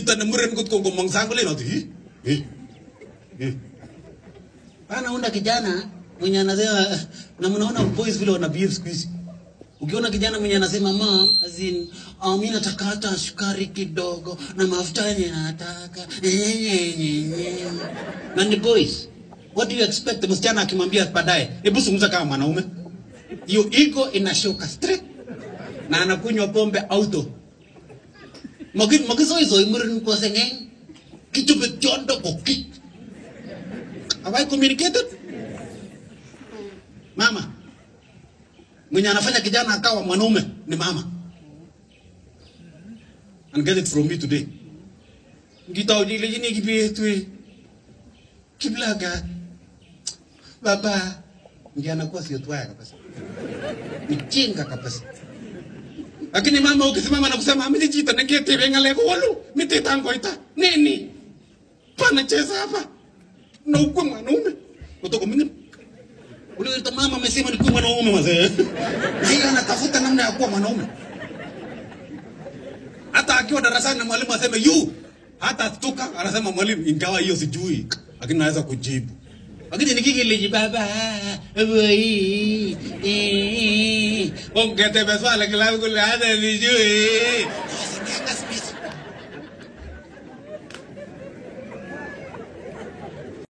Tana muren kot ko ngomong sang kule noti. Eh. Eh. Anaunda kijana mwenye anasema na mnaona boys vile wana behave siku hizi. Ukiona kijana mwenye anasema mom, as in, oh, mimi nataka hata sukari kidogo na mafuta yenye nataka. Na ni boys. What do you expect msichana akimwambia baadaye, hebu zungumza kama mwanaume. Hiyo ego inashuka straight. Na anakunywa pombe auto. Magin magisoiso imurin kwa sengeng. Kichupe chondo kokik. Have I communicated? Mama. Mwenye anafanya kijana akawa mwanaume ni mama. And get it from me today. Ngita ujile jini kipi tu. Kiblaga. Baba. Ndiye anakuwa sio twaya kabisa. Mchinga kabisa. Lakini mama ukisimama na kusema mimi jita ngete bengale ko walu miti tango ita. Nini? Pana cheza hapa. Na ukwe mwanaume. Kutoka mimi ule ule mama amesema ni kuwa mwanaume mzee. Na yeye anatafuta namna ya kuwa mwanaume. Hata akiwa darasani na mwalimu aseme yu, hata tuka anasema mwalimu, ingawa hiyo sijui, lakini naweza kujibu. Lakini nikikiliji baba, boy, eh, ongete beswala kila kule hata sijui.